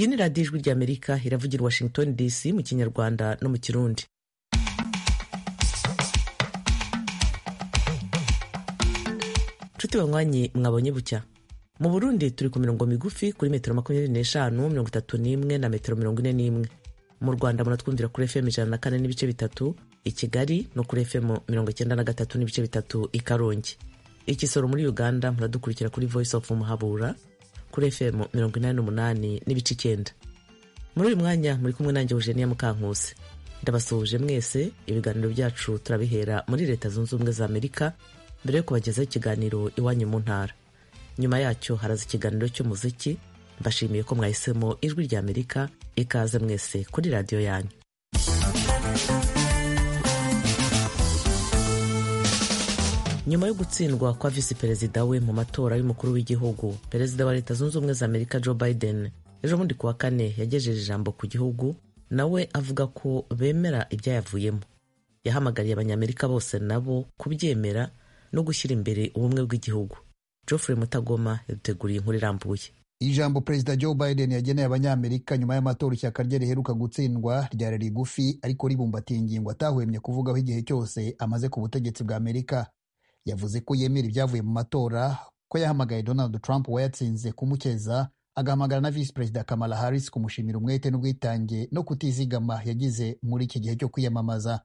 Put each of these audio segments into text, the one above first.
ni radiyo ijwi ry'amerika iravugira i washington dc mu kinyarwanda no mu kirundi nshuti banywanyi mwabonye bucya mu burundi turi ku mirongo migufi kuri metero makumyabiri n'eshanu mirongo itatu n'imwe na metero mirongo ine n'imwe mu rwanda muratwumvira kuri fm ijana na kane n'ibice bitatu i kigali no kuri fm mirongo icyenda na gatatu n'ibice bitatu i karongi i kisoro muri uganda muradukurikira kuri voice of muhabura kuri fm mirongo inani n'umunani n'ibice icyenda muri uyu mwanya muri kumwe nanjye eugenia mukankusi ndabasuhuje mwese ibiganiro byacu turabihera muri leta zunze ubumwe za amerika mbere yo kubagezaho ikiganiro iwanyu mu ntara nyuma yacyo haraza ikiganiro cy'umuziki mbashimiye ko mwahisemo ijwi rya amerika ikaze mwese kuri radiyo yanyu nyuma yo gutsindwa kwa visi perezida we mu matora y'umukuru w'igihugu perezida wa leta zunze ubumwe za amerika joe biden ejo bundi kuwa kane yagejeje ijambo ku gihugu nawe avuga ko bemera ibyayavuyemo yahamagariye abanyamerika bose nabo kubyemera no gushyira imbere ubumwe bw'igihugu geoffrey mutagoma yaduteguriye inkuru irambuye ijambo perezida joe biden yageneye abanyamerika nyuma y'amatora ishyaka rye riheruka gutsindwa ryari rigufi ariko ribumbatiye ingingo atahwemye kuvugaho igihe cyose amaze ku butegetsi bwa amerika yavuze ko yemera ibyavuye mu matora ko yahamagaye donald trump wayatsinze kumukeza agahamagara na visi perezida kamala harris kumushimira umwete n'ubwitange no kutizigama yagize muri iki gihe cyo kwiyamamaza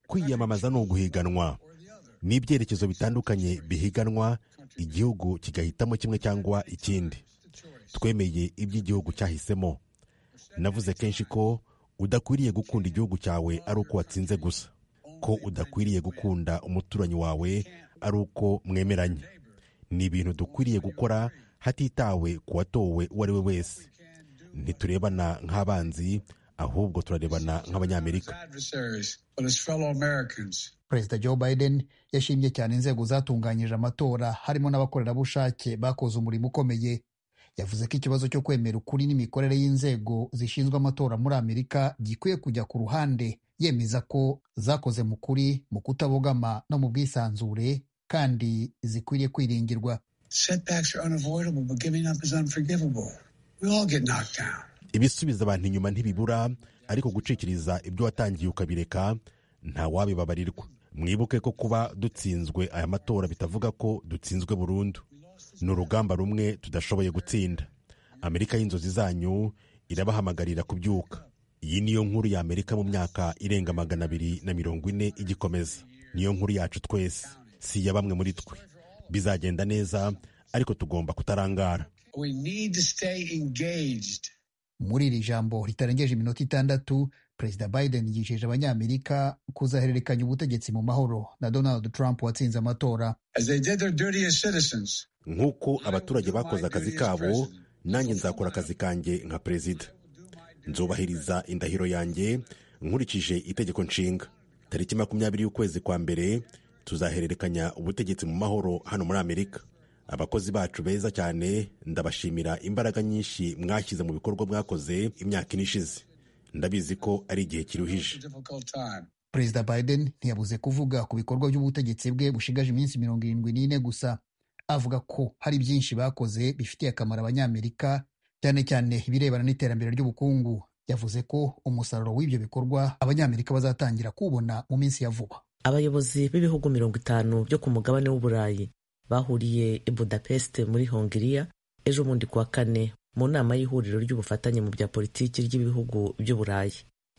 kwiyamamaza ni uguhiganwa ni ibyerekezo bitandukanye bihiganwa igihugu kigahitamo kimwe cyangwa ikindi twemeye iby'igihugu cyahisemo navuze kenshi ko udakwiriye gukunda igihugu cyawe ari uko watsinze gusa ko udakwiriye gukunda umuturanyi wawe ari uko mwemeranye ni ibintu dukwiriye gukora hatitawe ku watowe uwo ari we wese ntiturebana nk'abanzi ahubwo turarebana nk'abanyamerika perezida joe biden yashimye cyane inzego zatunganyije amatora harimo n'abakorerabushake bakoze umurimo ukomeye yavuze ko ikibazo cyo kwemera ukuri n'imikorere y'inzego zishinzwe amatora muri amerika gikwiye kujya ku ruhande yemeza ko zakoze mu kuri mu kutabogama no mu bwisanzure kandi zikwiriye kwiringirwa ibisubiza abantu inyuma ntibibura ariko gucikiriza ibyo watangiye ukabireka nta wabibabarirwa mwibuke ko kuba dutsinzwe aya matora bitavuga ko dutsinzwe burundu ni urugamba rumwe tudashoboye gutsinda amerika y'inzozi zanyu irabahamagarira kubyuka iyi niyo nkuru ya amerika mu myaka irenga magana abiri na mirongo ine igikomeza niyo nkuru yacu twese si iya bamwe muri twe bizagenda neza ariko tugomba kutarangara muri iri jambo ritarengeje iminota itandatu perezida biden yijeje abanyamerika kuzahererekanya ubutegetsi mu mahoro na donald trump watsinze amatora nk'uko abaturage bakoze akazi kabo nanjye nzakora akazi kanjye nka perezida nzubahiriza indahiro yanjye nkurikije itegeko nshinga tariki makumyabiri y'ukwezi kwa mbere tuzahererekanya ubutegetsi mu mahoro hano muri amerika abakozi bacu beza cyane ndabashimira imbaraga nyinshi mwashyize mu bikorwa mwakoze imyaka ine ishize ndabizi ko ari igihe kiruhije perezida biden ntiyabuze kuvuga ku bikorwa by'ubutegetsi bwe bushigaje iminsi mirongo irindwi n'ine gusa avuga ko hari byinshi bakoze bifitiye akamaro abanyamerika cyane cyane ibirebana n'iterambere ry'ubukungu yavuze ko umusaruro w'ibyo bikorwa abanyamerika bazatangira kuwubona mu minsi ya vuba abayobozi b'ibihugu mirongo itanu byo ku mugabane w'uburayi bahuriye i budapest muri hongiriya ejo bundi kuwa kane mu nama y'ihuriro ry'ubufatanye mu bya politiki ry'ibihugu by'uburayi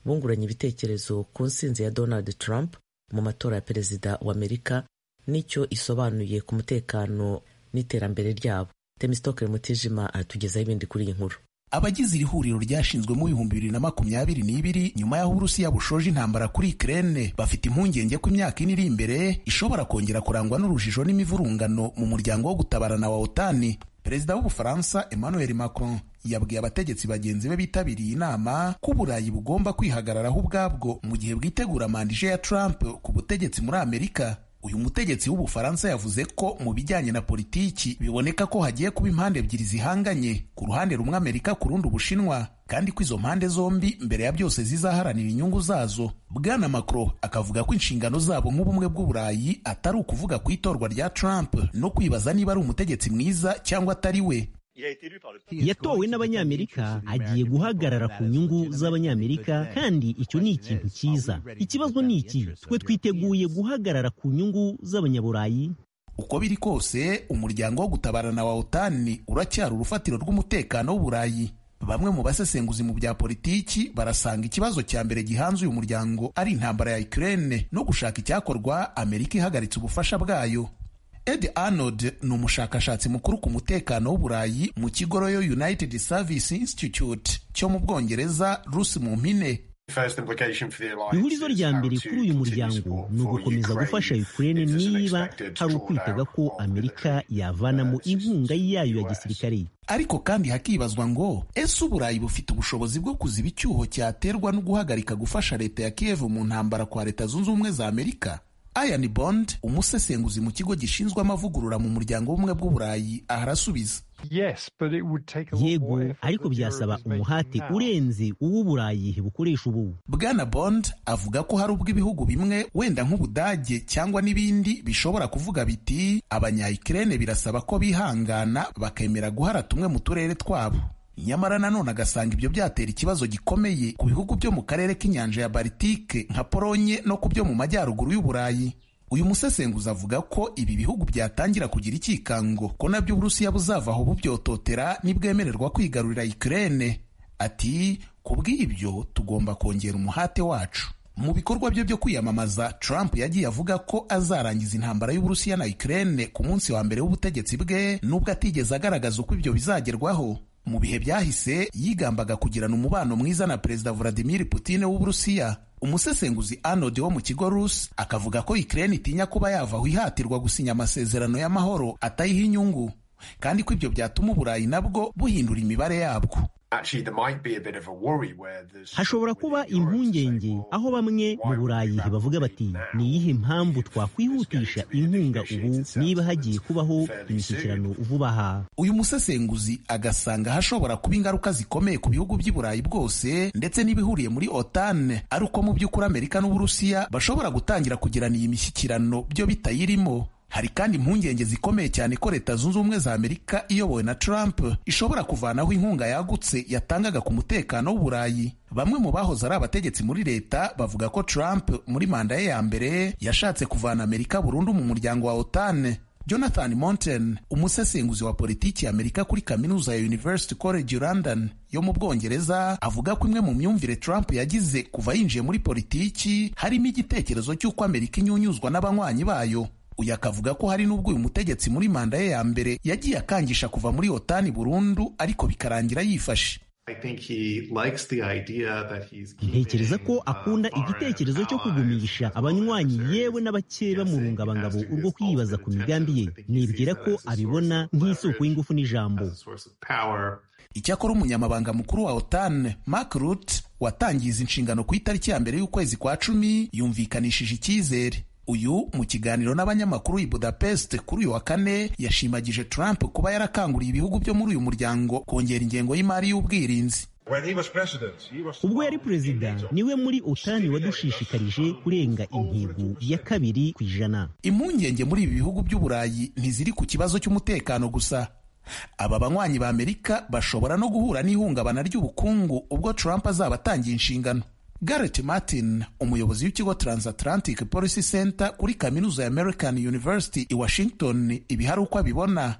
bunguranye ibitekerezo ku nsinzi ya donald trump mu matora ya perezida wa amerika n'icyo isobanuye ku mutekano n'iterambere ryabo temisitokere mutijima aratugezaho ibindi kuri iyi nkuru abagize iri huriro ryashinzwe mu bihumbi bibiri na makumyabiri n'ibiri nyuma y'aho uburusiya bushoje intambara kuri Ukraine bafite impungenge ko imyaka ine iri imbere ishobora kongera kurangwa n'urujijo n'imivurungano mu muryango wo gutabarana wa otani perezida w'ubufaransa emmanuel macron yabwiye abategetsi bagenzi be bitabiriye inama ko uburayi bugomba kwihagararaho ubwabwo mu gihe bwitegura mandije ya trump ku butegetsi muri amerika uyu mutegetsi w'ubufaransa yavuze ko mu bijyanye na politiki biboneka ko hagiye kuba impande ebyiri zihanganye ku ruhande rumwe amerika ku rundi ubushinwa kandi ko izo mpande zombi mbere ya byose zizaharanira inyungu zazo bwana macron akavuga ko inshingano zabo nk'ubumwe bw'uburayi atari ukuvuga ku itorwa rya trump no kwibaza niba ari umutegetsi mwiza cyangwa atari we yatowe n'abanyamerika agiye guhagarara ku nyungu z'abanyamerika kandi icyo ni ikintu cyiza ikibazo ni iki twe twiteguye guhagarara ku nyungu z'abanyaburayi uko biri kose umuryango wo gutabarana wa otani uracyari urufatiro rw'umutekano w'uburayi bamwe mu basesenguzi mu bya politiki barasanga ikibazo cya mbere gihanze uyu muryango ari intambara ya Ukraine no gushaka icyakorwa amerika ihagaritse ubufasha bwayo ed arnold ni umushakashatsi mukuru ku mutekano w'uburayi mu kigo royo united service institute cyo mu bwongereza rusi mu mpine ihurizo rya mbere kuri uyu muryango ni ugukomeza gufasha ukraine niba hari ukwitega ko amerika yavanamo inkunga yayo ya gisirikare ariko kandi hakibazwa ngo ese uburayi bufite ubushobozi bwo kuziba icyuho cyaterwa no guhagarika gufasha leta ya kiev mu ntambara kwa leta zunze ubumwe za amerika ayan bond umusesenguzi mu kigo gishinzwe amavugurura mu muryango w'ubumwe bw'uburayi aha arasubiza yego ariko byasaba umuhate urenze uw'uburayi bukoresha ubu bwana bond avuga ko hari ubwo ibihugu bimwe wenda nk'ubudage cyangwa n'ibindi bishobora kuvuga biti abanyayikirene birasaba ko bihangana bakemera guhara tumwe mu turere twabo nyamara nanone agasanga ibyo byatera ikibazo gikomeye ku bihugu byo mu karere k'inyanja ya baritike nka polonye no ku byo mu majyaruguru y'uburayi uyu musesenguzi avuga ko ibi bihugu byatangira kugira icyikango ko nabyo uburusiya buzavaho bubyototera nibwemererwa kwigarurira ikirere ati ku bw'ibyo tugomba kongera umuhate wacu mu bikorwa bye byo kwiyamamaza trump yagiye avuga ko azarangiza intambara y'uburusiya na ikirere ku munsi wa mbere w'ubutegetsi bwe n'ubwo atigeze agaragaza uko ibyo bizagerwaho mu bihe byahise yigambaga kugirana umubano mwiza na perezida vladimir putin w'uburusiya umusesenguzi arnold wo mu kigo rus akavuga ko ukraine itinya kuba yava aho ihatirwa gusinya amasezerano y'amahoro atayiha inyungu kandi ko ibyo byatuma uburayi nabwo buhindura imibare yabwo hashobora kuba impungenge aho bamwe mu burayi bavuga bati ni iyihe mpamvu twakwihutisha inkunga ubu niba hagiye kubaho imishyikirano vuba aha uyu musesenguzi agasanga hashobora kuba ingaruka zikomeye ku bihugu by'i burayi bwose ndetse n'ibihuriye muri otane ari uko mu by'ukuri amerika n'uburusiya bashobora gutangira kugirana iyi mishyikirano byo bitayirimo hari kandi impungenge zikomeye cyane ko leta zunze ubumwe za amerika iyobowe na trump ishobora kuvanaho inkunga yagutse yatangaga ku mutekano w'uburayi bamwe mu bahoze ari abategetsi muri leta bavuga ko trump muri manda ye ya mbere yashatse kuvana amerika burundu mu muryango wa otane jonathan monten umusesenguzi wa politiki ya amerika kuri kaminuza ya university college london yo mu bwongereza avuga ko imwe mu myumvire trump yagize kuva yinjiye muri politiki harimo igitekerezo cy'uko amerika inyunyuzwa n'abanywanyi bayo uyu akavuga ko hari n'ubwo uyu mutegetsi muri manda ye ya mbere yagiye akangisha kuva muri otani burundu ariko bikarangira yifashe ntekereza ko akunda igitekerezo cyo kugumisha abanywanyi yewe n'abakeba mu rungabangabo urwo kwibaza ku migambi ye nibwira ko abibona nk'isoko y'ingufu n'ijambo icyakora umunyamabanga mukuru wa otan mark rut watangiza inshingano ku itariki ya mbere y'ukwezi kwa cumi yumvikanishije icyizere uyu mu kiganiro n'abanyamakuru i budapest kuri uyu wa kane yashimagije trump kuba yarakanguriye ibihugu byo muri uyu muryango kongera ingengo y'imari y'ubwirinzi ubwo yari perezida niwe muri otani wadushishikarije kurenga intego ya kabiri ku ijana impungenge muri ibi bihugu by'uburayi ntiziri ku kibazo cy'umutekano gusa aba banywanyi ba amerika bashobora no guhura n'ihungabana ry'ubukungu ubwo trump azaba atangiye inshingano Garrett Martin umuyobozi w'ikigo Transatlantic Policy Center kuri kaminuza ya American University i Washington ibi hari uko abibona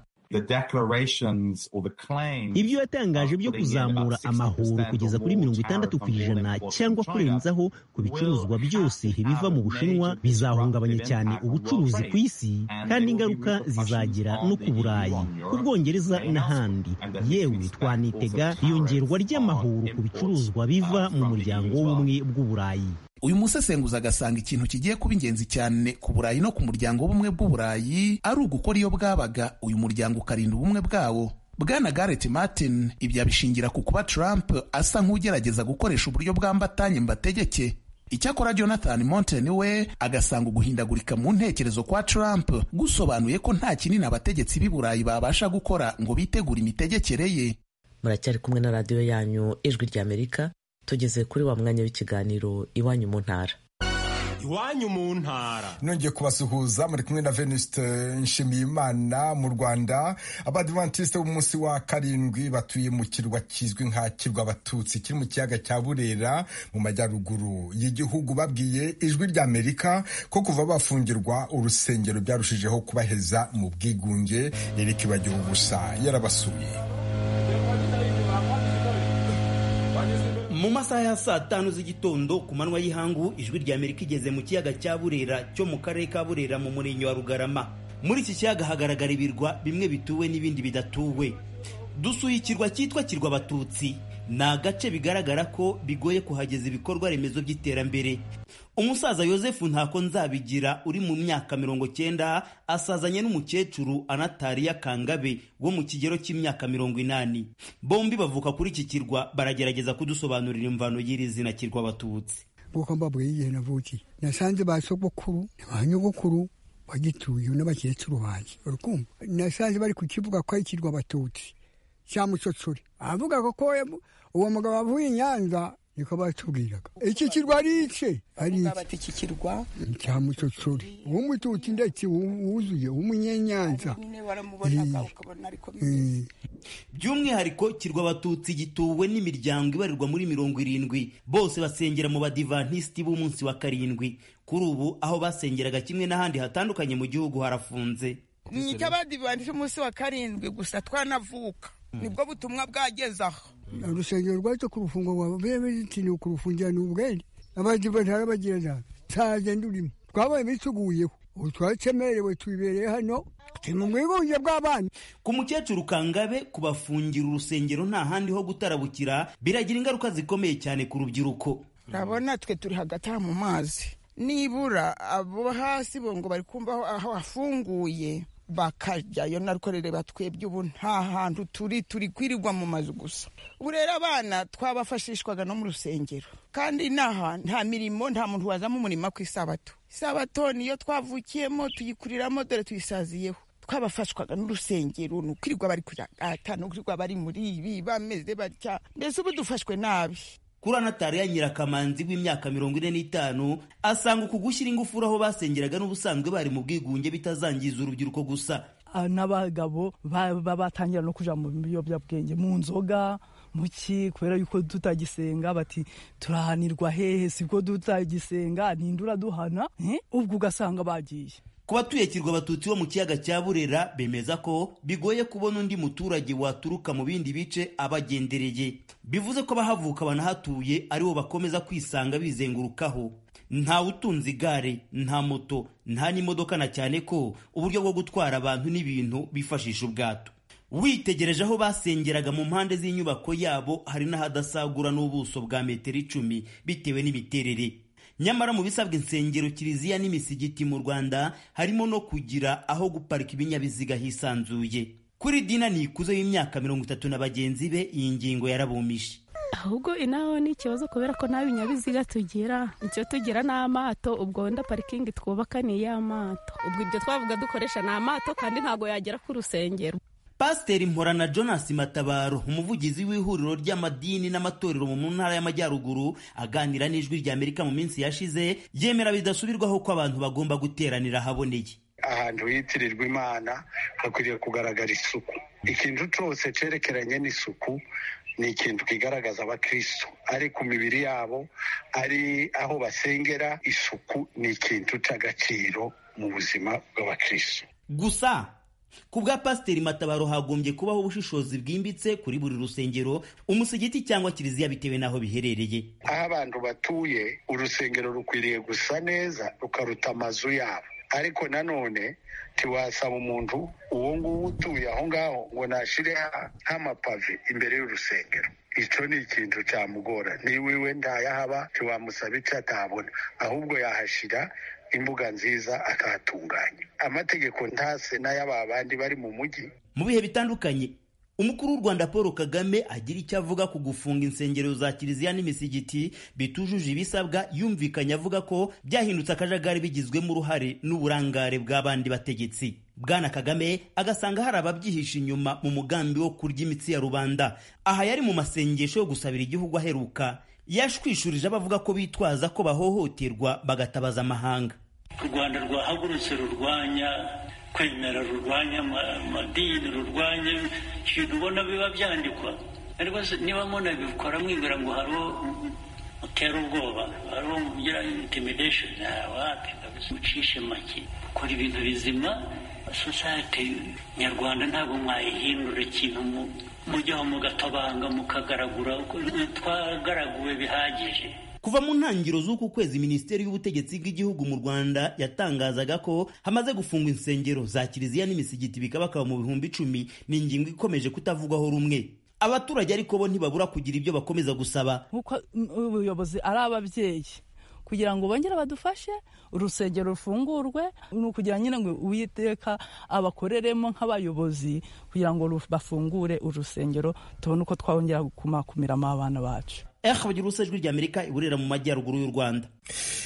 ibyo yatangaje byo kuzamura amahoro kugeza kuri mirongo itandatu ku ijana cyangwa kurenzaho ku bicuruzwa byose biva mu bushinwa bizahungabanya cyane ubucuruzi ku isi kandi ingaruka zizagera no ku burayi ku bwongereza n'ahandi yewe twanitega iyongerwa ry'amahoro ku bicuruzwa biva mu muryango w'ubumwe bw'uburayi uyu musesenguzi agasanga ikintu kigiye kuba ingenzi cyane ku burayi no ku muryango w'ubumwe bw'uburayi ari ugukora iyo bwabaga uyu muryango ukarinda ubumwe bwawo bwana Garrett Martin ibyo abishingira ku kuba Trump asa nk'ugerageza gukoresha uburyo bwambatanye mbategeke icyakora jonathan monten we agasanga uguhindagurika mu ntekerezo kwa trump gusobanuye ko nta kinini abategetsi b'i burayi babasha gukora ngo bitegure imitegekere ye muracyari kumwe na radiyo yanyu ijwi ry'amerika tugeze kuri wa mwanya w'ikiganiro iwanyu mu ntara iwanyu mu ntara nongeye kubasuhuza muri kumwe na venuste nshimiyimana mu rwanda abadivantisite b'umunsi wa karindwi batuye mu kirwa kizwi nka kirwa abatutsi kiri mu kiyaga cya burera mu majyaruguru y'igihugu babwiye ijwi ry'amerika ko kuva bafungirwa urusengero byarushijeho kubaheza mu bwigunge erika ibagira ubusa yarabasuye mu masaha ya saa tanu z'igitondo ku manywa y'ihangu ijwi rya amerika igeze mu kiyaga cya burera cyo mu karere ka burera mu murenge wa rugarama muri iki kiyaga hagaragara ibirwa bimwe bituwe n'ibindi bidatuwe dusuye ikirwa cyitwa kirwa abatutsi ni agace bigaragara ko bigoye kuhageza ibikorwa remezo by'iterambere umusaza yosefu ntako nzabigira uri mu myaka mirongo cyenda asazanye n'umukecuru anatariya kangabe wo mu kigero cy'imyaka mirongo inani bombi bavuka kuri iki kirwa baragerageza kudusobanurira imvano y'iri zina kirwa abatutsi nk'uko mbabwiye igihe navukiye nasanze ba sogokuru ba nyogokuru bagituye n'abakecuru banjye urukumva nasanze bari kukivuga ko ari ikirwa abatutsi cya mucocuri avuga ko uwo mugabo avuye i nyanza niko batubwiraga iki kirwa ari ice ari iki kirwa cya mucocuri uw'umututsi ndetse wuzuye uw'umunyenyanza by'umwihariko kirwa abatutsi gituwe n'imiryango ibarirwa muri mirongo irindwi bose basengera mu badivantisiti b'umunsi wa karindwi kuri ubu aho basengeraga kimwe n'ahandi hatandukanye mu gihugu harafunze ni icy'abadivantisiti umunsi wa karindwi gusa twanavuka nibwo butumwa bwageze aho urusengero rwacu ku rufungo rwa beberitini kurufungira ni ubwenge abadivatara bagenda ntaze ndurimo twabaye bituguyeho ubu twacemerewe tubibereye hano turi mu bwigunge bw'abana ku mukecuru kangabe kubafungira urusengero nta handi ho gutarabukira biragira ingaruka zikomeye cyane ku rubyiruko urabona twe turi hagati aha mu mazi nibura abo hasi bo ngo bari kumva aho hafunguye bakajyayo narwo rero batwebye ubu nta hantu turi turi kwirirwa mu mazu gusa ubu rero abana twabafashishwaga no mu rusengero kandi n'aha nta mirimo nta muntu wazamo umurimo ku isabato isabato niyo twavukiyemo tuyikuriramo dore tuyisaziyeho twabafashwaga n'urusengero ni ukwirirwa bari kuragata ni ukwirirwa bari muri ibi bameze batya mbese ubu dufashwe nabi kuri anatariya nyirakamanzi w'imyaka mirongo ine n'itanu asanga uku gushyira ingufuri aho basengeraga n'ubusanzwe bari mu bwigunge bitazangiza urubyiruko gusa n'abagabo batangira no kujya mu biyobyabwenge mu nzoga muki kubera yuko tutagisenga bati turahanirwa hehe sibwo tutagisenga ninde uraduhana ubwo ugasanga bagiye ku batuye kirwa abatutsi bo mu kiyaga cya burera bemeza ko bigoye kubona undi muturage waturuka mu bindi bice abagendereye bivuze ko abahavuka banahatuye aribo bakomeza kwisanga bizengurukaho nta utunze igare nta moto nta n'imodoka na cyane ko uburyo bwo gutwara abantu n'ibintu bifashisha ubwato witegereje aho basengeraga mu mpande z'inyubako yabo hari n'ahadasagura n'ubuso bwa metero icumi bitewe n'imiterere nyamara mu bisabwa insengero kiliziya n'imisigiti mu rwanda harimo no kugira aho guparika ibinyabiziga hisanzuye kuri dina nikuze y'imyaka mirongo itatu na bagenzi be iyi ngingo yarabumije ahubwo inaho ni ikibazo kubera ko nta binyabiziga tugira icyo tugira ni amato ubwo wenda parikingi twubaka ni iy'amato ubwo ibyo twavuga dukoresha ni amato kandi ntabwo yagera ku rusengero pasiteri mporana jonas matabaro umuvugizi w'ihuriro ry'amadini n'amatorero mu ntara y'amajyaruguru aganira n'ijwi rya amerika mu minsi yashize yemera bidasubirwaho ko abantu bagomba guteranira ahaboneye ahantu hitirirwa imana hakwiriye kugaragara isuku ikintu cyose cyerekeranye n'isuku ni ikintu kigaragaza abakristo ari ku mibiri yabo ari aho basengera isuku ni ikintu cy'agaciro mu buzima bw'abakristo gusa ku bwa pasiteri matabaro hagombye kubaho ubushishozi bwimbitse kuri buri rusengero umusigiti cyangwa kiliziya bitewe n'aho biherereye aho abantu batuye urusengero rukwiriye gusa neza rukaruta amazu yabo ariko nanone ntiwasaba umuntu uwo nguwo utuye aho ngaho ngo nashyire nk'amapave imbere y'urusengero icyo ni ikintu cyamugora niba iwe ntayahaba ntiwamusaba icyo atabona ahubwo yahashyira imbuga nziza akahatunganya amategeko ntase n'ay'aba bandi bari mu mujyi mu bihe bitandukanye umukuru w'u rwanda paul kagame agira icyo avuga ku gufunga insengero za kiliziya n'imisigiti bitujuje ibisabwa yumvikanye avuga ko byahindutse akajagari bigizwemo uruhare n'uburangare bw'abandi bategetsi bwana kagame agasanga hari ababyihisha inyuma mu mugambi wo kurya imitsi ya rubanda aha yari mu masengesho yo gusabira igihugu aheruka yashwishurije abavuga ko bitwaza ko bahohoterwa bagatabaza amahanga u rwanda rwahagurutse rurwanya kwemera rurwanya amadini rurwanya ibintu ubona biba byandikwa ariko niba munabikora mwibwira ngo hariho utera ubwoba hariho ugira intimidation wapi kabisa ucishe make ukora ibintu bizima sosayete nyarwanda ntabwo mwayihindura ikintu mujyaho mugatabanga mukagaragura twagaraguwe bihagije kuva mu ntangiriro z'uku kwezi minisiteri y'ubutegetsi bw'igihugu mu rwanda yatangazaga ko hamaze gufungwa insengero za kiliziya n'imisigiti bikabakaba mu bihumbi icumi ni ingingo ikomeje kutavugwaho rumwe abaturage ariko bo ntibabura kugira ibyo bakomeza gusaba nk'uko ubuyobozi ari ababyeyi kugira ngo bongere badufashe urusengero rufungurwe ni ukugira nyine ngo uwiteka abakoreremo nk'abayobozi kugira ngo bafungure urusengero tubone uko twongera kumakumiramo abana bacu ehabagira ijwi rya amerika iburera mu majyaruguru y'u rwanda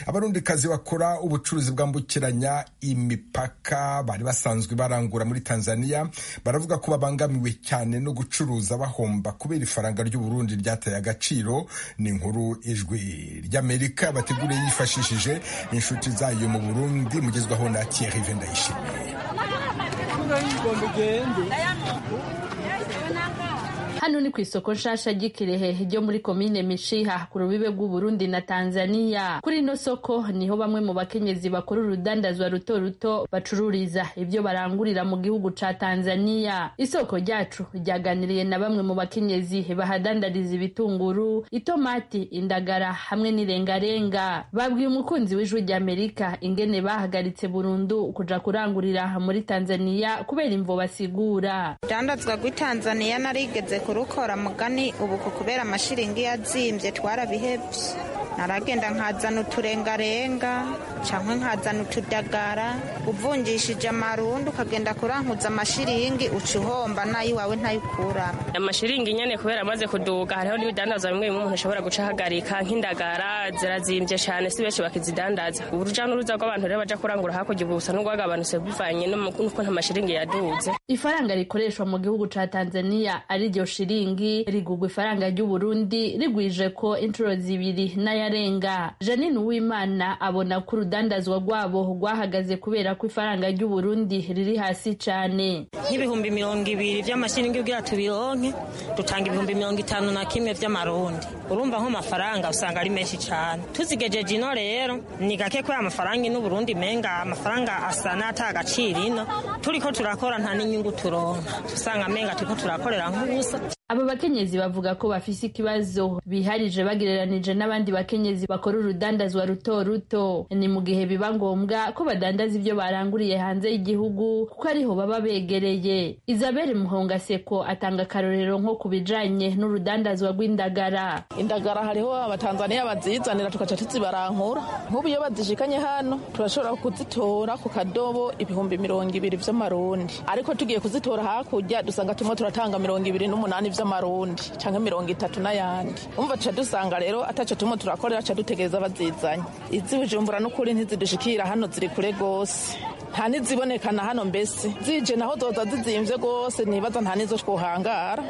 abarundikazi bakora ubucuruzi bwambukiranya imipaka bari basanzwe barangura muri tanzania baravuga ko babangamiwe cyane no gucuruza bahomba kubera ifaranga ry'uburundi ryataye agaciro ni inkuru ijwi ry'amerika bateguriye yifashishije inshuti zayo mu burundi mugezwaho na thierry vendayishimiye hano ni ku isoko nshasha ry'ikirehe ryo muri komine mishiha ku rubibe rw'uburundi na tanzania kuri ino soko niho bamwe mu bakenyezi bakora urudandazwa ruto ruto bacururiza ibyo barangurira mu gihugu ca tanzania isoko ryacu ryaganiriye na bamwe mu bakenyezi bahadandariza ibitunguru itomati indagara hamwe n'irengarenga babwiye umukunzi w'ijwi ry'amerika ingene bahagaritse burundu kuja kurangurira muri tanzania kubera imvo basigura urudandazwa rw'itanzaniya narigeze ku rukora mugani ubu kubera amashiringi yazimbye twarabihebye naragenda nkazana uturengarenga cyangwa nkazana utudagara uvungishije amarundi ukagenda kurankuza amashiringi uca uhomba nayo iwawe ntayo ukuramo amashiringi nyine kubera amaze kuduga hariho n'ibidandaza bimwe bimwe umuntu ashobora gucahagarika nk'indagara zirazimbye cyane si benshi bakizidandaza urujya n'uruza rw'abantu rero bajya kurangura hakurya ubu busa n'ubwagabanutse bivanye n'uko nta mashiringi yaduze ifaranga rikoreshwa mu gihugu cya tanzania ari ryo shiringi rigugwa ifaranga ry'uburundi rigwije ko inshuro zibiri n'ayarenga janine uwimana abona ko urudandazwa rwabo rwahagaze kubera ko ifaranga ry'uburundi riri hasi cyane nk'ibihumbi mirongo ibiri by'amashiringi ubwira tubironke dutanga ibihumbi mirongo itanu na kimwe by'amarundi urumva nk'amafaranga usanga ari menshi cyane tuzigejeje ino rero ni gake ko amafaranga ino uburundi menga amafaranga asa n'atagaciro ino turiko turakora nta n'inyungu turonka usanga menga turiko turakorera nk'ubusa aba bakenyezi bavuga ko bafise ikibazo biharije bagereranije n'abandi bakenyezi bakora urudandazwa ruto ruto ni mu gihe biba ngombwa ko badandaza ibyo baranguriye hanze y'igihugu kuko ariho baba begereye isabelle muhongaseko atanga akarorero nko ku bijanye n'urudandazwa rw'indagara indagara hariho abatanzaniya bazizanira tugaca tuzibarankura nk'ubu iyo bazishikanye hano turashobora kuzitora ku kadobo ibihumbi mirongo ibiri vy'amarundi ariko tugiye kuzitora hakurya dusanga tumwe turatanga mirongo ibiri n'umunani vy'amarundi canke mirongo itatu n'ayandi umva tuca dusanga rero ataco tumwe turakorera ca dutegereza bazizanye izi bujumbura n'ukuri ntizidushikira hano ziri kure gose nta nizibonekana hano mbese zije naho zoza zizimvye gose nibaza nta nizo twohangara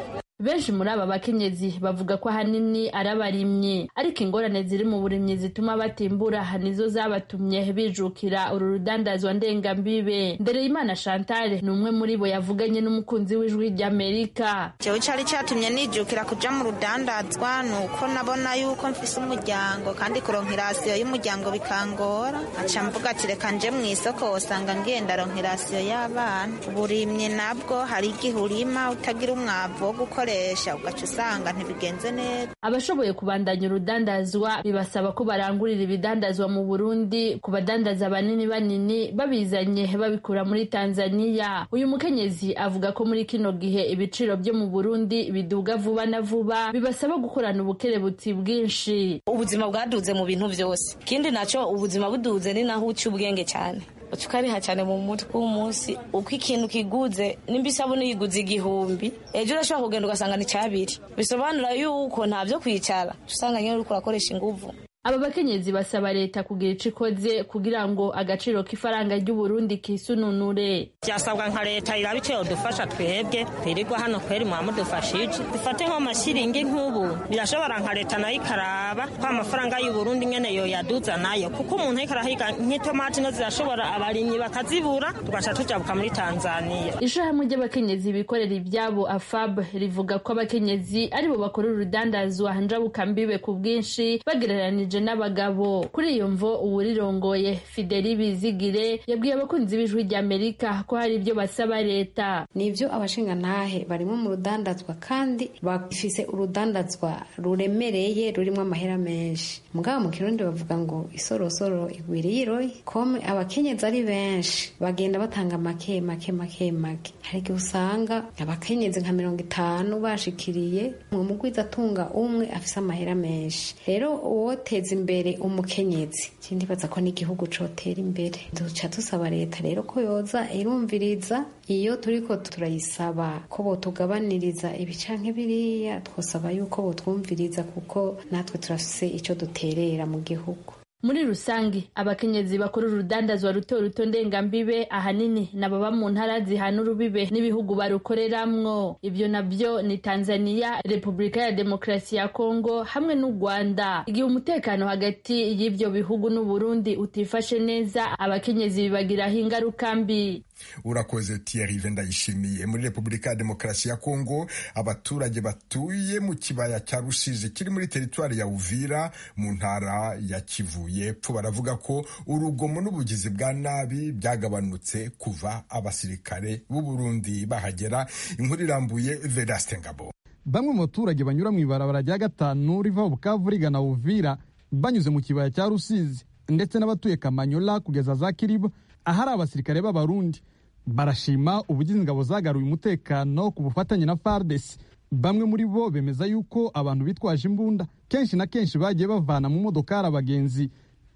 benshi muri aba bakenyezi bavuga ko ahanini ari abarimyi ariko ingorane ziri mu burimyi zituma batimbura nizo zabatumye bijukira uru rudandazwa ndengambibe ndereyimana chantal ni umwe muri bo yavuganye n'umukunzi w'ijwi ry'amerika jewe cari catumye nijukira kuja mu rudandazwa ni uko nabona yuko mfise umuryango kandi kuronka irasiyo y'umuryango bikangora aca mvuga ati reka nje mu isoko wosanga ngenda ronka irasiyo y'abana uburimyi nabwo hari igihe urima utagira umwavu wo gukora ugaca usanga ntibigenze neza abashoboye kubandanya urudandazwa bibasaba ko barangurira ibidandazwa mu burundi ku badandaza banini banini babizanye babikura muri tanzaniya uyu mukenyezi avuga ko muri kino gihe ibiciro byo mu burundi biduga vuba na vuba bibasaba gukorana ubukerebutsi bwinshi ubuzima bwaduze mu bintu byose ikindi nacyo ubuzima buduze ni naho uca ubwenge cyane uca ukariha cyane mu mutwe w'umunsi uko ikintu kiguze nimba isabune yiguze igihumbi ejo urashobora kugenda ugasanga ni cyabiri bisobanura yuko nta byo kwicara usanga nyine uri kurakoresha ingufu aba bakenyezi basaba leta kugira ico ikoze kugira ngo agaciro k'ifaranga ry'uburundi kisununure byasabwa nka leta iraba icyo yodufasha twebwe twirirwa hano kweri mwadufashije dufate nko amashiringi nk'ubu birashobora nka leta nayo ikaraba ko amafaranga y'uburundi nyene yoyaduza nayo kuko umuntu ariko arahiga nk'itomati no zirashobora abarimyi bakazibura tugaca tujabuka muri tanzaniya ishyirahamwe ry'abakenyezi bikorera ibyabo afab rivuga ko abakenyezi aribo bakora urudandazwa njabukambibwe ku bwinshi bagereranije n'abagabo kuri iyo mvo uwurirongoye fideli bizigire yabwiye abakunzi b'ijwi ry'amerika ko hari ibyo basaba leta ni ibyo abashingantahe barimo mu rudandazwa kandi bafise urudandazwa ruremereye rurimo amahera menshi mugabo mu kirundi bavuga ngo isorosoro igwiriye iroyi kome abakenyezi ari benshi bagenda batanga make make make make hari igihe usanga abakenyezi nka mirongo itanu bashikiriye mu mugwiza atunga umwe afise amahera menshi rero uwoteza imbere umukenyezi sindibaza ko n'igihugu cotera imbere duca dusaba leta rero ko yoza irumviriza iyo turiko turayisaba ko botugabaniriza ibi canke biriya twosaba yuko botwumviriza kuko natwe turafise ico duterera mu gihugu muri rusange abakenyezi bakora urudandazwa ruto ruto ndengambibe ahanini nababa mu ntara zihana urubibe n'ibihugu barukoreramwo ibyo nabyo ni tanzaniya repubulika ya demokarasi ya kongo hamwe n'u rwanda igihe umutekano hagati y'ibyo bihugu n'uburundi utifashe neza abakenyezi bibagiraho ingaruka mbi urakoze Thierry ndayishimiye muri repubulika ya demokarasi ya kongo abaturage batuye mu kibaya cya rusizi kiri muri teritwari ya uvira mu ntara ya kivu y'epfo baravuga ko urugomo n'ubugizi bwa nabi byagabanutse kuva abasirikare b'uburundi bahagera inkuru irambuye veraste ngabo bamwe mu baturage banyura mu ibarabara rya gatanu riva bukavu rigana uvira banyuze mu kibaya cya rusizi ndetse n'abatuye kamanyola kugeza za kiribo ahari abasirikare b'abarundi barashima ubugizi ingabo zagaruye umutekano ku bufatanye na fardesi bamwe muri bo bemeza yuko abantu bitwaje imbunda kenshi na kenshi bagiye bavana mu modokari abagenzi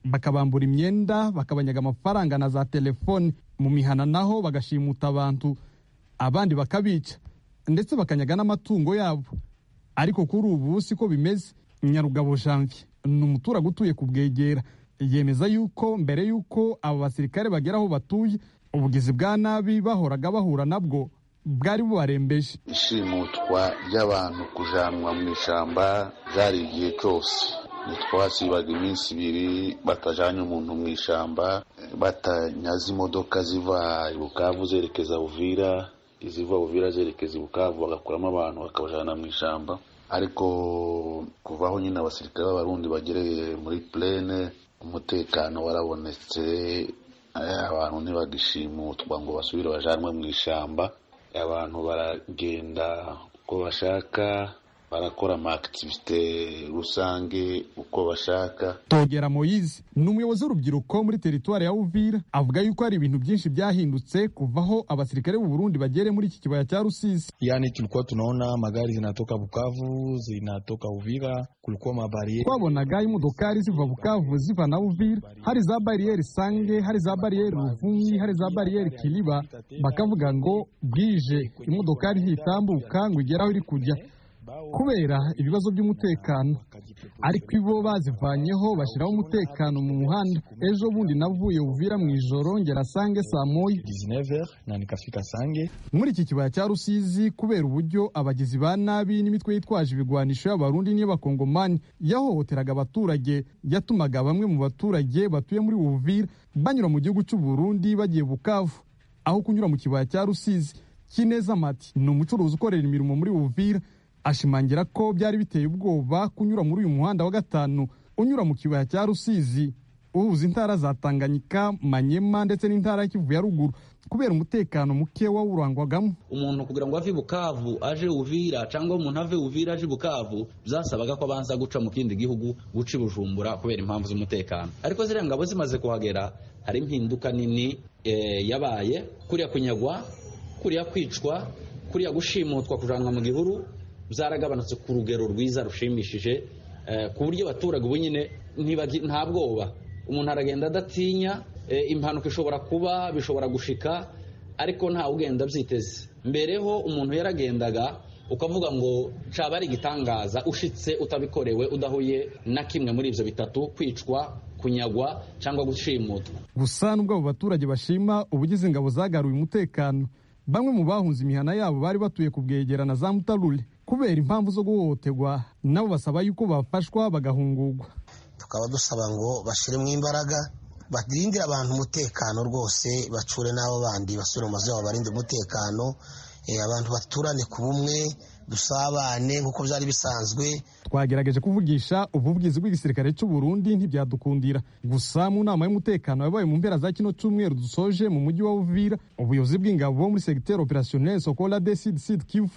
bakabambura imyenda bakabanyaga amafaranga na za telefoni mu mihana naho bagashimuta abantu abandi bakabica ndetse bakanyaga n'amatungo yabo ariko kuri ubu si ko bimeze nyarugabo janvier ni umuturage utuye ku bwegera yemeza yuko mbere y'uko abo basirikare bagera aho batuye ubugizi bwa nabi bahoraga bahura nabwo bwari bubarembeje ishimutwa ry'abantu kujanwa mu ishyamba ryari igihe cyose ntitwasibaga iminsi ibiri batajanye umuntu mu ishyamba batanyaze imodoka ziva ibukavu zerekeza buvira iziva buvira zerekeza ibukavu bagakuramo abantu bakabajana mu ishyamba ariko kuvaho nyine abasirikare b'abarundi bagereye muri plene umutekano warabonetse abantu ntibagishimutwa ngo basubire bajanwe mu ishyamba abantu baragenda uko bashaka barakora amakitivite rusange uko bashaka togera moyizi ni umuyobozi w'urubyiruko muri teritwari ya uvira avuga yuko hari ibintu byinshi byahindutse kuvaho abasirikare b'u Burundi bagere muri iki kibaya cha Rusizi yani tulikuwa tunaona magari zinatoka Bukavu zinatoka Uvira kulikuwa mabarieri twabonaga imodokari ziva Bukavu ziva na Uvira hari za barriere Sange hari za barriere Ruvumyi hari za barriere Kiliba bakavuga ngo bwije imodokari ntitambuka ngo igeraho iri kujya kubera ibibazo by'umutekano ariko ibo bazivanyeho bashyiraho umutekano mu muhanda ejo bundi navuye uvira mu ijoro ngera sange saa moya muri iki kibaya cya rusizi kubera uburyo abagizi ba nabi n'imitwe yitwaje ibigwanisho y'abarundi n'iy'abakongomani yahohoteraga abaturage yatumaga bamwe mu baturage batuye muri uvira banyura mu gihugu cy'u Burundi bagiye bukavu aho kunyura mu kibaya cya rusizi kineza mati ni umucuruzi ukorera imirimo muri uvira ashimangira ko byari biteye ubwoba kunyura muri uyu muhanda wa gatanu unyura mu kibaya cya rusizi uhuza intara za tanganyika manyema ndetse n'intara ya kivu ya ruguru kubera umutekano muke wawurangwagamo umuntu kugira ngo ave bukavu aje uvira cyangwa umuntu ave uvira aje bukavu byasabaga ko abanza guca mu kindi gihugu guca i bujumbura kubera impamvu z'umutekano ariko ziriya ngabo zimaze kuhagera hari impinduka nini yabaye kuriya kunyagwa kuriya kwicwa kuriya gushimutwa kujanwa mu gihuru byaragabanutse ku rugero rwiza rushimishije ku buryo abaturage ubu nyine nta bwoba umuntu aragenda adatinya impanuka ishobora kuba bishobora gushika ariko ntawe ugenda byiteze mbere ho umuntu yaragendaga ukavuga ngo caba ari igitangaza ushitse utabikorewe udahuye na kimwe muri ibyo bitatu kwicwa kunyagwa cyangwa gushimutwa gusa nubwo abo baturage bashima ubugize ingabo zagaruye umutekano bamwe mu bahunze imihana yabo bari batuye ku bwegerana za mutarure kubera impamvu zo guhohoterwa nabo basaba yuko bafashwa bagahungurwa tukaba dusaba ngo bashyiremo imbaraga barindire abantu umutekano rwose bacure n'abo bandi basubire mu mazu yabo barinde umutekano abantu baturane ku bumwe dusabane nk'uko byari bisanzwe twagerageje kuvugisha ubuvugizi bw'igisirikare cy'u Burundi ntibyadukundira gusa mu nama y'umutekano yabaye mu mpera za kino cyumweru dusoje mu mujyi wa Uvira ubuyobozi bw'ingabo bo muri secteur opérationnel Sokola de Sud Sud Kivu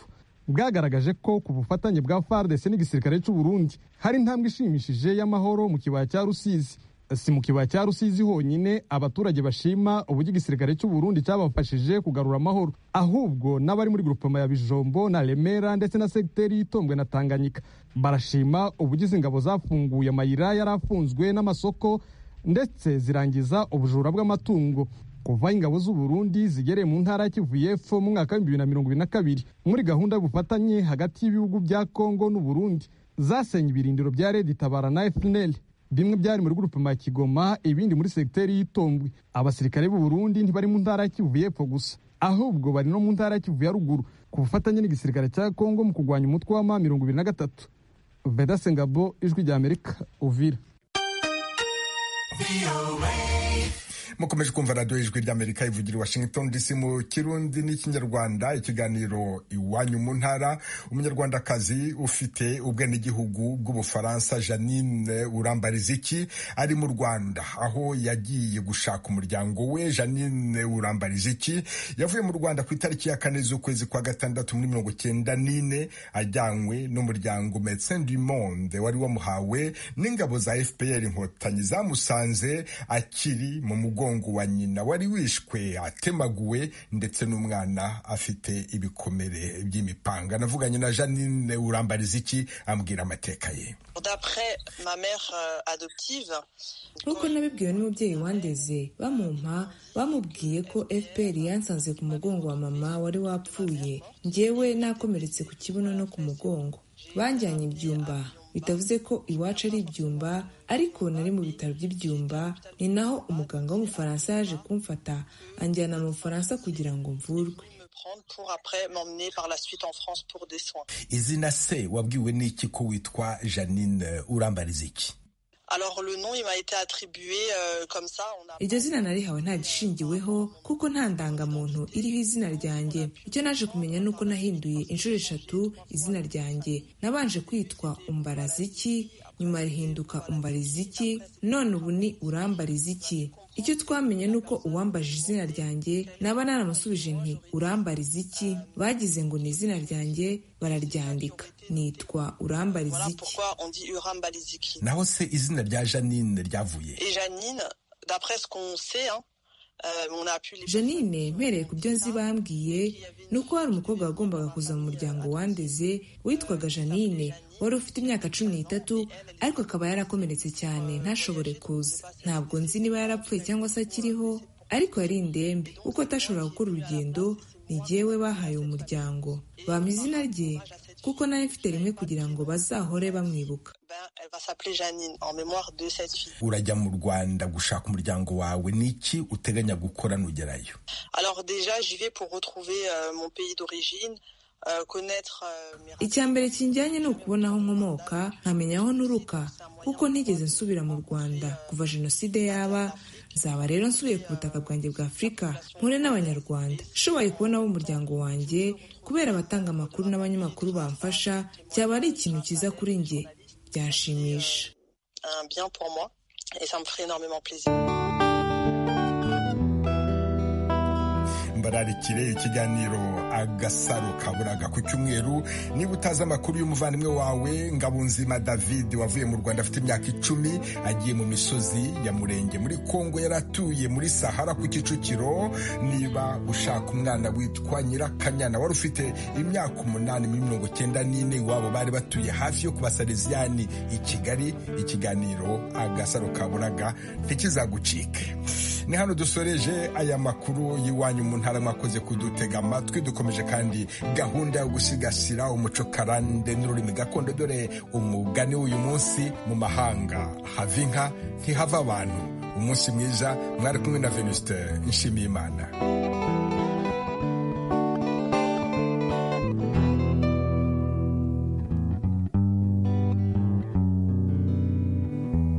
bwagaragaje ko ku bufatanye bwa FARDC n'igisirikare cy'u Burundi hari intambwe ishimishije y'amahoro mu kibaya cya Rusizi si mu kibaya cya Rusizi honyine abaturage bashima uburyo igisirikare cy'u Burundi cyabafashije kugarura amahoro ahubwo n'abari muri grupema ya Bijombo na Remera ndetse na sekiteri itombwe na Tanganyika barashima ubugize ingabo zafunguye amayira yarafunzwe n'amasoko ndetse zirangiza ubujura bw'amatungo kuva ingabo z'u Burundi zigereye mu ntara ya Kivu y'Epfo mu mwaka w'ibihumbi bibiri na mirongo ibiri na kabiri muri gahunda y'ubufatanye hagati y'ibihugu bya Kongo n'u Burundi zasenye ibirindiro bya Red Tabara na FNL bimwe byari muri gurupe ma Kigoma ibindi muri sekiteri y'itombwe abasirikare b'u Burundi ntibari mu ntara ya Kivu y'Epfo gusa ahubwo bari no mu ntara ya Kivu ya ruguru ku bufatanye n'igisirikare cya Kongo mu kurwanya umutwe wa ma mirongo ibiri na gatatu Veda Sengabo ijwi rya Amerika Uvira mukomeje kumva radiyo y'ijwi ry'amerika ivugira i washington dc mu kirundi n'ikinyarwanda ikiganiro iwanyu mu ntara umunyarwandakazi ufite ubwenegihugu bw'ubufaransa janine urambariziki ari mu rwanda aho yagiye gushaka umuryango we janine urambariziki yavuye mu rwanda ku itariki ya kane z'ukwezi kwa gatandatu muri mirongo cyenda n'ine ajyanywe n'umuryango medecin du monde wari wamuhawe n'ingabo za fpr inkotanyi zamusanze akiri mu mugongo mugongo wa nyina wari wishwe atemaguwe ndetse n'umwana afite ibikomere by'imipanga navuganye na janine urambariza iki ambwira amateka ye nk'uko nabibwiwe n'umubyeyi wandeze bamumpa bamubwiye ko fpr yansanze ku mugongo wa mama wari wapfuye ngewe nakomeretse ku kibuno no ku mugongo banjyanye ibyumba bitavuze ko iwacu ari ibyumba ariko nari mu bitaro by'ibyumba ni naho umuganga w'umufaransa yaje kumfata anjyana mu bufaransa kugira ngo mvurwe izina se wabwiwe n'iki ko witwa janine urambariza iki iryo zina narihawe ntagishingiweho kuko nta ndangamuntu iriho izina ryanjye icyo naje kumenya ni uko nahinduye inshuro eshatu izina ryanjye nabanje kwitwa umbaraziki nyuma rihinduka umbariziki none ubu ni urambariziki icyo twamenye ni uko uwambaje izina ryanjye naba naramusubije nti urambariza iki bagize ngo ni izina ryanjye bararyandika nitwa urambariza iki naho se izina rya janine ryavuye janine mpereye ku byo nzi bambwiye ni uko hari umukobwa wagombaga kuza mu muryango wandeze witwaga janine wari ufite imyaka cumi n'itatu ariko akaba yarakomeretse cyane ntashobore kuza ntabwo nzi niba yarapfuye cyangwa se akiriho ariko yari indembe kuko atashobora gukora urugendo ni jyewe bahaye umuryango bampa izina rye kuko nayo mfite rimwe kugira ngo bazahore bamwibuka urajya mu rwanda gushaka umuryango wawe ni iki uteganya gukora nugerayo icya mbere kinjyanye ni ukubona aho nkomoka nkamenya aho nturuka kuko ntigeze nsubira mu rwanda kuva jenoside yaba nzaba rero nsubiye ku butaka bwanjye bwa afurika mpure n'abanyarwanda nshoboye kubona umuryango wanjye kubera abatanga amakuru n'abanyamakuru bamfasha cyaba ari ikintu cyiza kuri njye byanshimisha mbararikire ikiganiro agasaro kaburaga ku cyumweru niba utazi amakuru y'umuvandimwe wawe ngabunzima david wavuye mu rwanda afite imyaka icumi agiye mu misozi ya murenge muri kongo yaratuye muri sahara ku kicukiro niba ushaka umwana witwa nyirakanyana wari ufite imyaka umunani muri mirongo cyenda n'ine iwabo bari batuye hafi yo kubasariziyani i kigali ikiganiro agasaro kaburaga ntikizagucike ni hano dusoreje aya makuru y'iwanyu mu ntara mwakoze kudutega amatwi dukomeje kandi gahunda yo gusigasira umuco karande n'ururimi gakondo dore umugani w'uyu munsi mu mahanga hava inka ntihava abantu umunsi mwiza mwari kumwe na venuste nshimiyimana